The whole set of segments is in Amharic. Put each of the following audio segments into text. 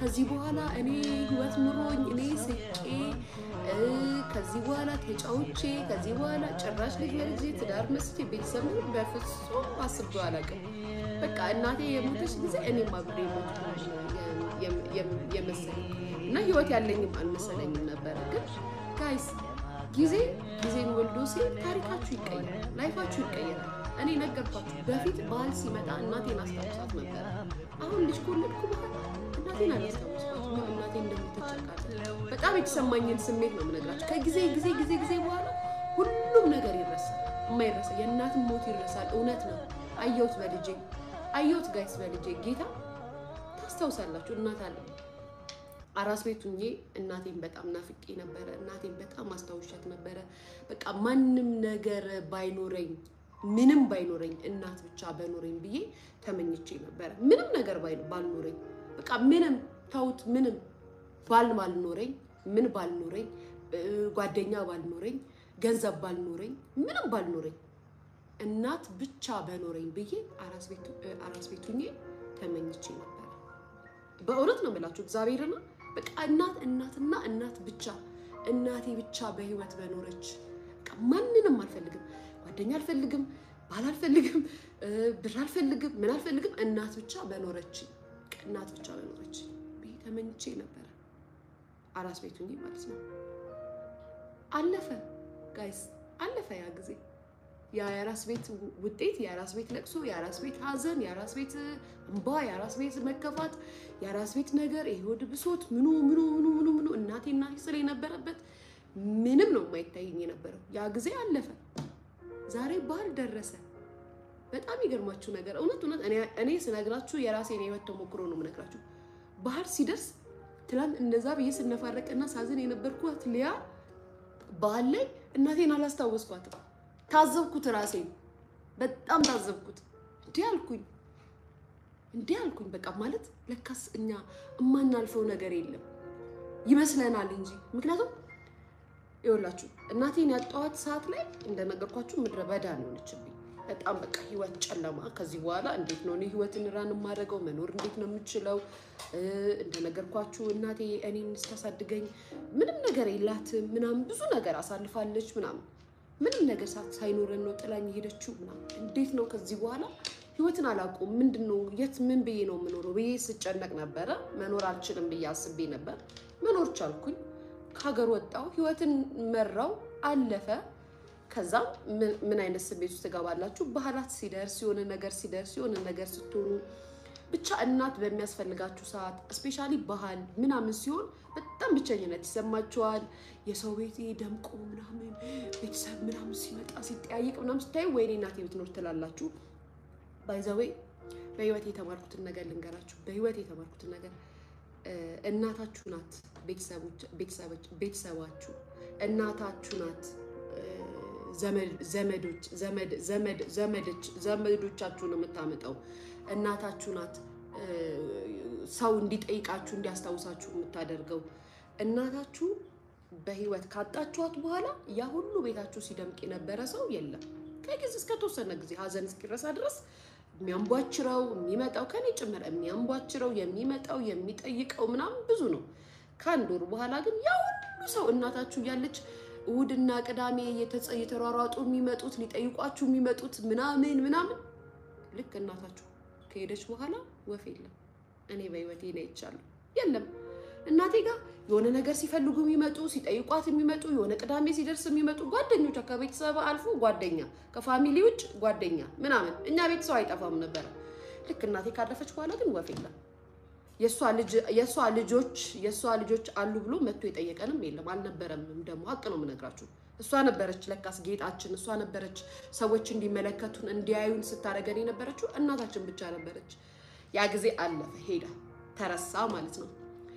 ከዚህ በኋላ እኔ ህይወት ኑሮኝ እኔ ስቄ እ፣ ከዚህ በኋላ ተጫውቼ ከዚህ በኋላ ጭራሽ ልጅ በልጅ ትዳር መስቼ ቤተሰብ ምን በፍጹም አስቤው አላውቅም። በቃ እናቴ የሞተች ጊዜ እኔም አብሬ ሞት የመሰለኝ እና ህይወት ያለኝም አልመሰለኝም ነበረ። ግን ጋይስ ጊዜ ጊዜን ወልዶ ሲል ታሪካችሁ ይቀየራል፣ ላይፋችሁ ይቀየራል። እኔ ነገርኳችሁ። በፊት ባህል ሲመጣ እናቴን አስታውሳት ነበረ። አሁን ልጅ ከወለድኩ በኋላ እናቴን አላስታውስኳትም። እናቴ እንደምትጨቃለ በጣም የተሰማኝን ስሜት ነው የምነግራችሁ። ከጊዜ ጊዜ ጊዜ ጊዜ በኋላ ሁሉም ነገር ይረሳል። የማይረሳ የእናትን ሞት ይረሳል። እውነት ነው። አየሁት በልጄ አየሁት ጋይስ በልጄ ጌታ ታስታውሳላችሁ። እናት አለ አራስ ቤት ሁኜ እናቴን በጣም ናፍቄ ነበረ። እናቴን በጣም አስታውሻት ነበረ። በቃ ማንም ነገር ባይኖረኝ ምንም ባይኖረኝ እናት ብቻ በኖረኝ ብዬ ተመኝቼ ነበረ። ምንም ነገር ባይ- ባልኖረኝ በቃ ምንም ተውት፣ ምንም ባል ባልኖረኝ ምን ባልኖረኝ እ፣ ጓደኛ ባልኖረኝ ገንዘብ ባልኖረኝ ምንም ባልኖረኝ እናት ብቻ በኖረኝ ብዬ አራስ ቤቱ እ፣ አራስ ቤት ሁኜ ተመኝቼ ነበረ። በእውነት ነው የምላችሁ እግዚአብሔርና በቃ እናት እናትና እናት ብቻ እናቴ ብቻ በህይወት በኖረች በቃ ማንንም አልፈልግም፣ ጓደኛ አልፈልግም፣ ባል አልፈልግም፣ እ፣ ብር አልፈልግም፣ ምን አልፈልግም፣ እናት ብቻ በኖረች በቃ እናት ብቻ በኖረች ብዬ ተመኝቼ ነበረ አራስ ቤቱ እንጂ ማለት ነው። አለፈ ጋይስ፣ አለፈ ያ ጊዜ ያ የአራስ ቤት ውጤት፣ የአራስ ቤት ለቅሶ፣ የአራስ ቤት ሀዘን፣ የአራስ ቤት እንባ፣ የአራስ ቤት መከፋት፣ የአራስ ቤት ነገር፣ የሆድ ብሶት ምኑ ምኑ ምኑ ምኑ ምኑ እናቴ እናቴ ስለ የነበረበት ምንም ነው የማይታየኝ የነበረው። ያ ጊዜ አለፈ። ዛሬ ባህል ደረሰ። በጣም ይገርማችሁ ነገር እውነት እውነት እኔ- እኔ ስነግራችሁ የራሴን የህይወት ተሞክሮ ነው የምነግራችሁ። ባህል ሲደርስ ትላንት እንደዛ ብዬ ስነፋረቅና ሳዝን የነበርኩት ሊያ ባህል ላይ እናቴን አላስታወስኳትም። ታዘብኩት፣ ራሴን በጣም ታዘብኩት። እንዲህ አልኩኝ እንዲህ አልኩኝ። በቃ ማለት ለካስ እኛ የማናልፈው ነገር የለም ይመስለናል እንጂ ምክንያቱም ይኸውላችሁ እናቴን ያጣኋት ሰዓት ላይ እንደነገርኳችሁ ምድረ በዳ ነው የሆነችብኝ። በጣም በቃ ህይወት ጨለማ። ከዚህ በኋላ እንዴት ነው እኔ ህይወትን ራን የማደርገው? መኖር እንዴት ነው የምችለው? እ፣ እንደነገርኳችሁ እናቴ እኔን ስታሳድገኝ ምንም ነገር የላትም ምናምን ብዙ ነገር አሳልፋለች ምናምን ምንም ነገር ሳ- ሳይኖረን ነው ጥላኝ የሄደችው ምናምን። እንዴት ነው ከዚህ በኋላ ህይወትን አላውቀውም። ምንድን ነው የት ምን ብዬ ነው የምኖረው ብዬ ስጨነቅ ነበረ። መኖር አልችልም ብዬ አስቤ ነበር። መኖር ቻልኩኝ። ከሀገር ወጣው፣ ህይወትን መራው፣ አለፈ። ከዛም ምን- ምን አይነት ስሜት ውስጥ ትገባላችሁ? ባህላት ሲደርስ የሆነ ነገር ሲደርስ የሆነ ነገር ስትሆኑ ብቻ እናት በሚያስፈልጋችሁ ሰዓት እስፔሻሊ ባህል ምናምን ሲሆን በጣም ብቸኝነት ይሰማችኋል። የሰው ቤት ደምቆ ምናምን ቤተሰብ ምናምን ሲመጣ ሲጠያየቅ ምናምን ስታዩ ወይኔ እናቴ ብትኖር ትላላችሁ። ባይዘዌ በህይወት የተማርኩትን ነገር ልንገራችሁ። በህይወት የተማርኩትን ነገር እ፣ እናታችሁ ናት ቤተሰቦች- ቤተሰቦች- ቤተሰባችሁ እናታችሁ ናት እ፣ ዘመድ- ዘመዶች ዘመድ ዘመድ ዘመዶች ዘመዶቻችሁን የምታመጣው እናታችሁ ናት እ፣ ሰው እንዲጠይቃችሁ እንዲያስታውሳችሁ የምታደርገው እናታችሁ በህይወት ካጣችኋት በኋላ ያ ሁሉ ቤታችሁ ሲደምቅ የነበረ ሰው የለም። ከጊዜ እስከተወሰነ ጊዜ ሀዘን እስኪረሳ ድረስ የሚያንቧችረው የሚመጣው ከኔ ጭምር የሚያንቧችረው የሚመጣው የሚጠይቀው ምናምን ብዙ ነው። ከአንድ ወር በኋላ ግን ያ ሁሉ ሰው እናታችሁ እያለች እሑድና ቅዳሜ እየተጸ- እየተሯሯጡ የሚመጡት ሊጠይቋችሁ የሚመጡት ምናምን ምናምን ልክ እናታችሁ ከሄደች በኋላ ወፍ የለም። እኔ በህይወቴ ነው ይቻለሁ የለም። እናቴ ጋር የሆነ ነገር ሲፈልጉ የሚመጡ ሲጠይቋት የሚመጡ የሆነ ቅዳሜ ሲደርስ የሚመጡ ጓደኞቿ ከቤተሰብ አልፎ ጓደኛ ከፋሚሊ ውጭ ጓደኛ ምናምን እኛ ቤተሰብ አይጠፋም ነበረ። ልክ እናቴ ካለፈች በኋላ ግን ወፍ የለም። የእሷ ልጅ የእሷ ልጆች የእሷ ልጆች አሉ ብሎ መጥቶ የጠየቀንም የለም አልነበረምም። ደግሞ ሀቅ ነው የምነግራችሁ። እሷ ነበረች ለካስ ጌጣችን፣ እሷ ነበረች ሰዎች እንዲመለከቱን እንዲያዩን ስታደርገን የነበረችው እናታችን ብቻ ነበረች። ያ ጊዜ አለፈ፣ ሄደ፣ ተረሳ ማለት ነው።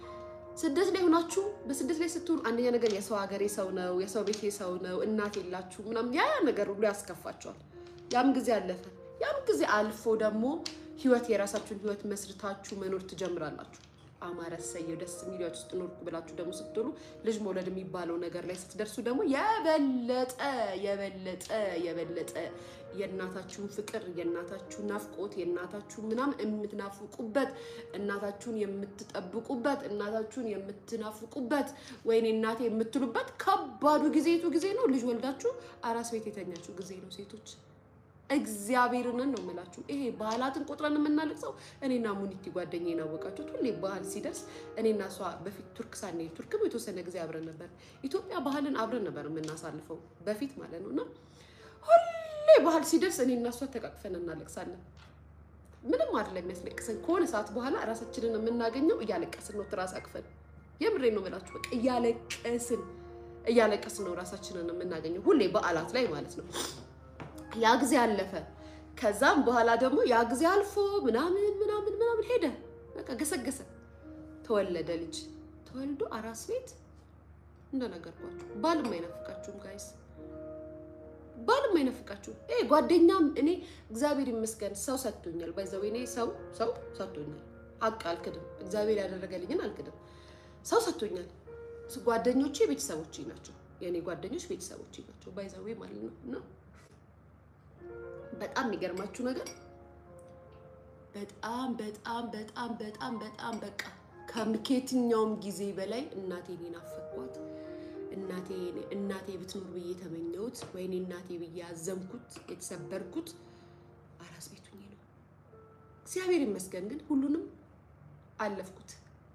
ስደት ላይ ሆናችሁ በስደት ላይ ስትሆኑ አንደኛ ነገር የሰው ሀገር የሰው ነው፣ የሰው ቤት የሰው ነው፣ እናት የላችሁ ምናምን ያ ያ ነገር ሁሉ ያስከፋቸዋል። ያም ጊዜ አለፈ። ያም ጊዜ አልፎ ደግሞ ህይወት የራሳችሁን ህይወት መስርታችሁ መኖር ትጀምራላችሁ። አማረ ሰየው ደስ የሚሏችሁ ውስጥ ኖርኩ ብላችሁ ደግሞ ስትሉ ልጅ መውለድ የሚባለው ነገር ላይ ስትደርሱ ደግሞ የበለጠ የበለጠ የበለጠ የእናታችሁን ፍቅር የእናታችሁን ናፍቆት የእናታችሁን ምናምን የምትናፍቁበት እናታችሁን የምትጠብቁበት እናታችሁን የምትናፍቁበት ወይኔ እናቴ የምትሉበት ከባዱ ጊዜ የቱ ጊዜ ነው? ልጅ ወልዳችሁ አራስ ቤት የተኛችሁ ጊዜ ነው ሴቶች። እግዚአብሔርንን ነው የምላችሁ። ይሄ ባህላትን ቆጥረን የምናለቅሰው እኔና ሙኒቲ ጓደኛ የናወቃችሁት ሁሌ ባህል ሲደርስ እኔና እሷ በፊት ቱርክ ሳንሄድ ቱርክም የተወሰነ ጊዜ አብረን ነበር። ኢትዮጵያ ባህልን አብረን ነበር የምናሳልፈው በፊት ማለት ነው እና ሁሌ ባህል ሲደርስ እኔና እሷ ተቃቅፈን እናለቅሳለን። ምንም አይደለም የሚያስለቅሰን። ከሆነ ሰዓት በኋላ ራሳችንን የምናገኘው እያለቀስን ነው፣ ትራስ አቅፈን። የምሬን ነው የምላችሁ። በቃ እያለቀስን እያለቀስን ነው ራሳችንን የምናገኘው ሁሌ በዓላት ላይ ማለት ነው። ያ ጊዜ አለፈ። ከዛም በኋላ ደግሞ ያ ጊዜ አልፎ ምናምን ምናምን ምናምን ሄደ። በቃ ገሰገሰ። ተወለደ ልጅ ተወልዶ አራስ ቤት እንደነገርኳችሁ ባልም አይናፍቃችሁም ጋይስ ባልም አይናፍቃችሁም። ይሄ ጓደኛም እኔ እግዚአብሔር ይመስገን ሰው ሰጥቶኛል። ባይዘው እኔ ሰው ሰው ሰጥቶኛል። ሀቅ አልክድም። እግዚአብሔር ያደረገልኝን አልክድም። ሰው ሰጥቶኛል። ጓደኞቼ ቤተሰቦቼ ናቸው። የእኔ ጓደኞች ቤተሰቦቼ ናቸው። ባይዘዌ ማለት ነው እና በጣም የሚገርማችሁ ነገር በጣም በጣም በጣም በጣም በጣም በቃ ከየትኛውም ጊዜ በላይ እናቴን ናፈቅኳት። እናቴ እናቴ ብትኖር ብዬ የተመኘሁት ወይኔ እናቴ ብዬ ያዘንኩት የተሰበርኩት አራስ ቤት ሆኜ ነው። እግዚአብሔር ይመስገን ግን ሁሉንም አለፍኩት።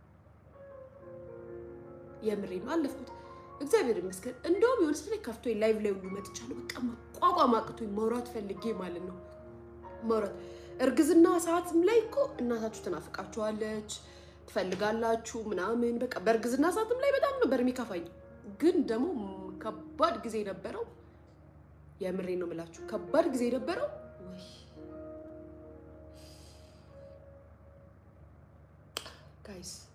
የምሬም አለፍኩት። እግዚአብሔር ይመስገን። እንደውም የሆነ ስለ ከፍቶኝ ላይቭ ላይ ሁሉ መጥቻለሁ። በቃ መቋቋም አቅቶኝ ማውራት ፈልጌ ማለት ነው ማውራት እርግዝና ሰዓትም ላይ እኮ እናታችሁ ትናፍቃችኋለች፣ ትፈልጋላችሁ ምናምን በቃ በእርግዝና ሰዓትም ላይ በጣም ነበር የሚከፋኝ። ግን ደግሞ ከባድ ጊዜ ነበረው። የምሬ ነው የምላችሁ ከባድ ጊዜ ነበረው። ወይ ጋይስ